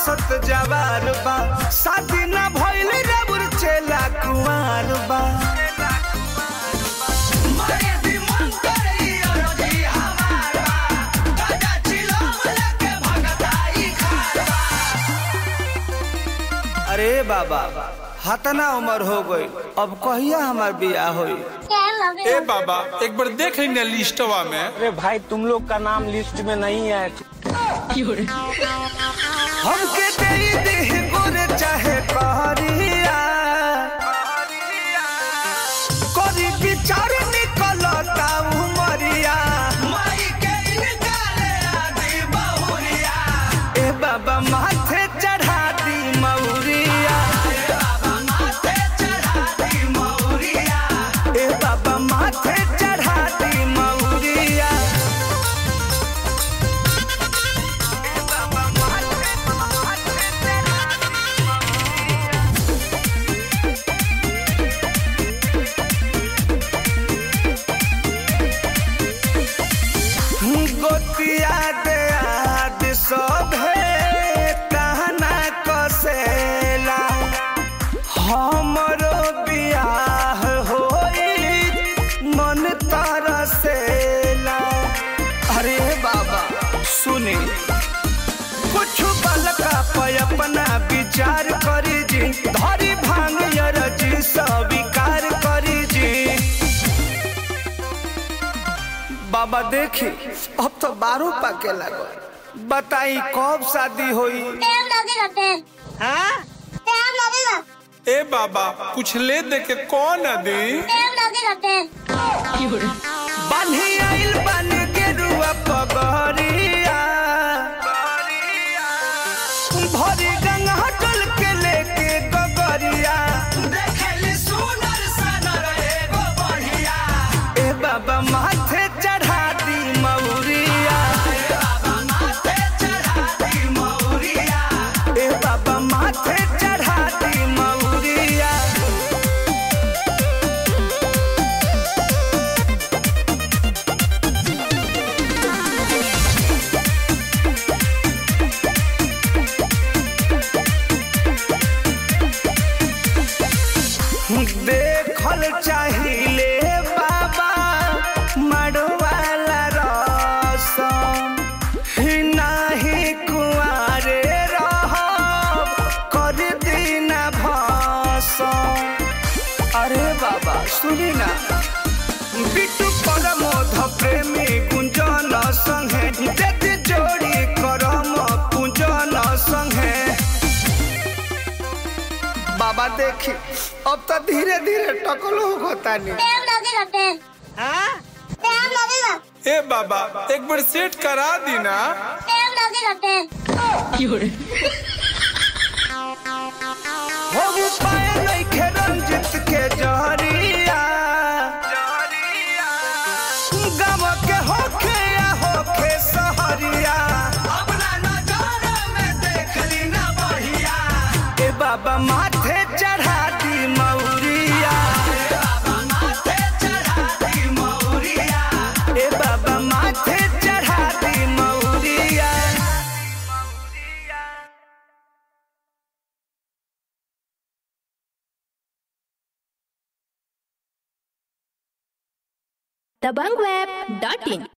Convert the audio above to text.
हंसत जवार बा शादी ना भइल रबुर चेला कुमार बा अरे बाबा हतना उम्र हो गई अब कहिया हमार बियाह होई ए बाबा एक बार देख लेंगे लिस्टवा में अरे भाई तुम लोग का नाम लिस्ट में नहीं है हमके दे दे गुर चाहे कहरिया करी विचार निकलता उमरिया ए बाबा माथे चढ़ा दी मौरिया ए बाबा माथे चढ़ा दी मौरिया ए बाबा माथे माथे चढ़ा दी मौरिया गोतिया दे आद सभे कहना कसेला हमरो बियाह होई मन तरसेला अरे बाबा सुने कुछ बलका पे अपना विचार करी जी धरी भांग जी स्वीकार करी जी बाबा देखी अब तो बारह पाके लगो बताई कब शादी होई टाइम लगेगा टाइम हाँ टाइम लगेगा ए बाबा कुछ ले दे के कौन दी टाइम लगेगा टाइम बान्ही आइल बन के रुआ पगरिया भरी गंगा हटल के लेके गगरिया ए बाबा माथे चढ़ा दी मौरिया ए बाबा माथे चढ़ा दी मौरिया देखल चाहिए बाबा मड़वाला रसम ही नाही कुआरे रहब कर दीना भसम अरे बाबा सुनी ना बिटू परमोध प्रेमी गुंजन संगे जति जोड़ी करम कुंजन संगे बाबा देखी अब तो धीरे धीरे टकल होता नहीं टाइम लगेगा टाइम हाँ टाइम लगेगा ए बाबा एक बार सेट करा दी ना टाइम लगेगा टाइम हो पाए नहीं खे रंजित के जहरिया गम के होखे या होखे सहरिया ए बाबा माथे चढ़ा दी मौरिया ए बाबा माथे चढ़ा दी मौरिया दबंगweb.in